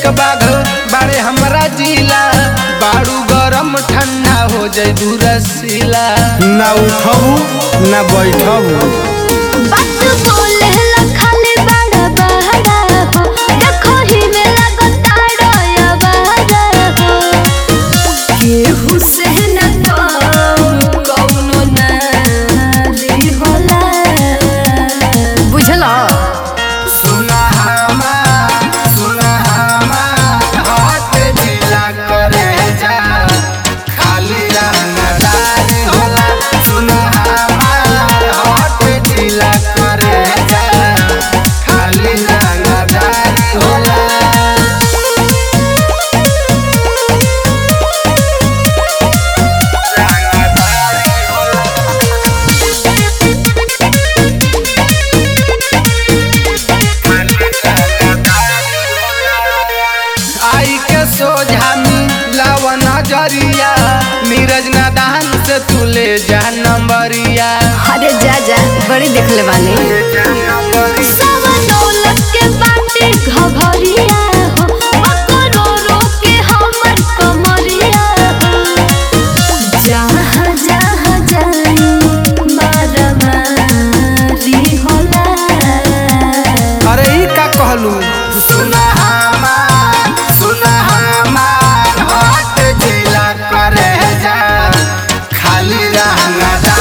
एक बाघ बाड़े हमरा जिला बाड़ू गरम ठंडा हो जाए दूरसीला ना उठबू ना बैठबू बात बोले ला खाली बड़ा बड़ा हो देखो ही में लगता डोया बड़ा हो केहू से न कम कौनो नारी होला बुझला सुना हमार सुना हमार हाथ जिला करे जा खाली रंगदार होला सुना हमार हाथ जिला करे जा खाली रंगदार होला आई के सोझा मिलाव नजरिया नीरज नादान से तू ले जा नंबरिया अरे जा जा बड़ी देख ले बानी सब दौलत के बाटे घघरिया हो करोड़ों के हमर कमरिया हो जहाँ जहाँ जाई मारा मारी होला अरे ई का कहलू सुना हमार सुना हमार हाथ जिला करे जा खाली रहना